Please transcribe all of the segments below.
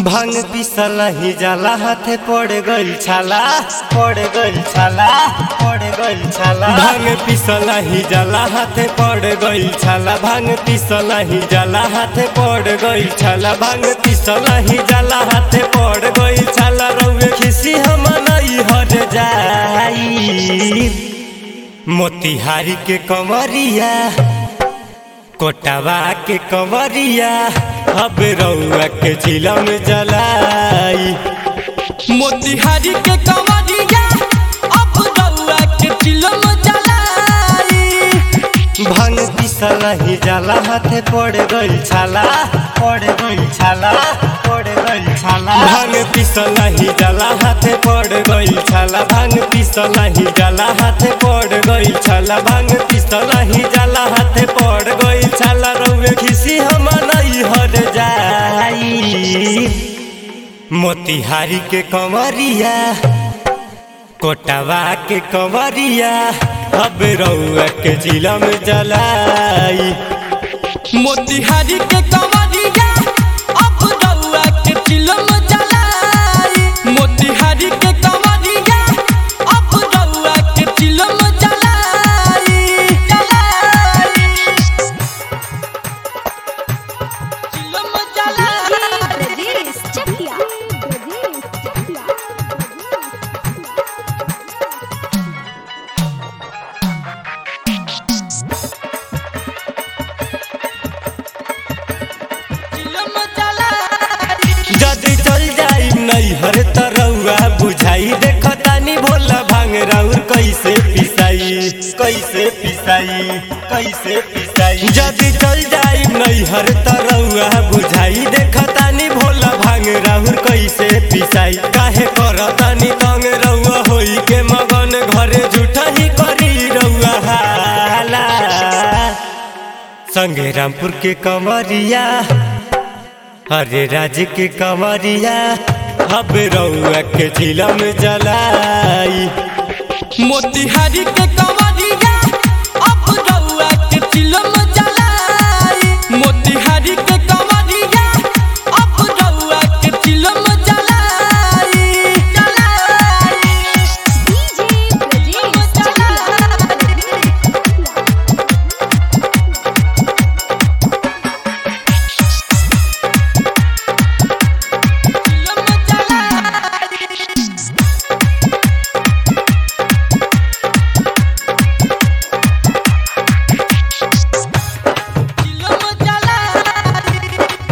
भांग पिसल ही जाला हाथे पड़ गइल छाला पड़ गइल छाला पड़ गइल छाला भांग पिसल ही जाला हाथे पड़ गइल छाला भांग पिसल ही जाला हाथे पड़ गइल छाला भांग पिसल ही जाला हाथे पड़ गइल छाला रउए खिसी हम नहीं हट जाई मोतिहारी के कमरिया कोटवा के कमरिया अब रउआ के जिलम जलाई मोतिहारी के कमरिया अब रउआ के चिलम जलाई भांग पिसल ही जाला हाथे पड़ गइल छाला पड़ गइल छाला पड़ गइल छाला भांग पिसल ही जाला हाथे पड़ गइल छाला भांग पिसल ही जाला हाथे पड़ गइल छाला भांग पिसल ही जाला हाथे पड़ गइल छाला रउए खिसी हम नहीं हट जाई मोतिहारी के कमरिया कोटवा के कमरिया अब रउआ के जिलम जलाई मोतिहारी के कमरिया अब रउआ के चिलम जलाई मोतिहारी के कमरिया अब रउआ के चिलम जलाई जलाई चिलम जलाई ब्रजेश चकिया ब्रजेश चकिया चिलम जलाई जदि चल जाई नहीं हर तरौआ बुझाई देखतानी भोला भांग राउर कैसे पिसाई कैसे पिसाई कैसे पिसाई जदि चल जाई नहीं हर तरौआ बुझाई देखतानी भोला भांग राउर कैसे पिसाई काहे करतानी तंग रउआ होई के मगन घरे झूठा ही करी रउआ हाला संगे रामपुर के कमरिया हरे राज के कमरिया अब रउआ के जिलम जलाई मोतिहारी के कमरिया अब रउआ के चिलम जलाई मोतिहारी के कमरिया अब रउआ के चिलम जलाई जलाई डीजे ब्रजेश चिलम जलाई चिलम जलाई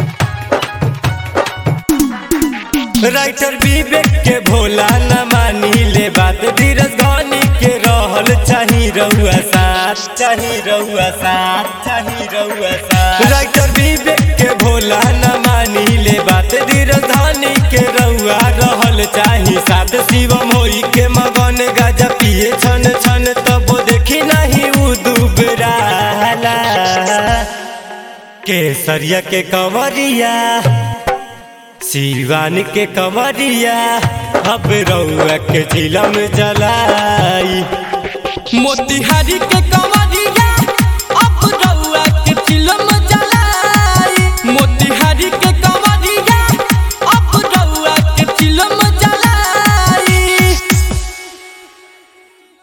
राइटर विवेक के भोला न मानी ले बात धीरज धनी के रहल चाही रउआ साथ चाही रउआ साथ चाही रउआ साथ राइटर विवेक के भोला न मानी ले बात धीरज धनी के रउआ रहल चाही साथ शिवम होई के मगन गाजा पिए छन छन तब देखी नहीं उ दुबराला केसरिया के कंवरिया सिवान के कमरिया अब रउआ के जिलम जलाई मोतिहारी के कमरिया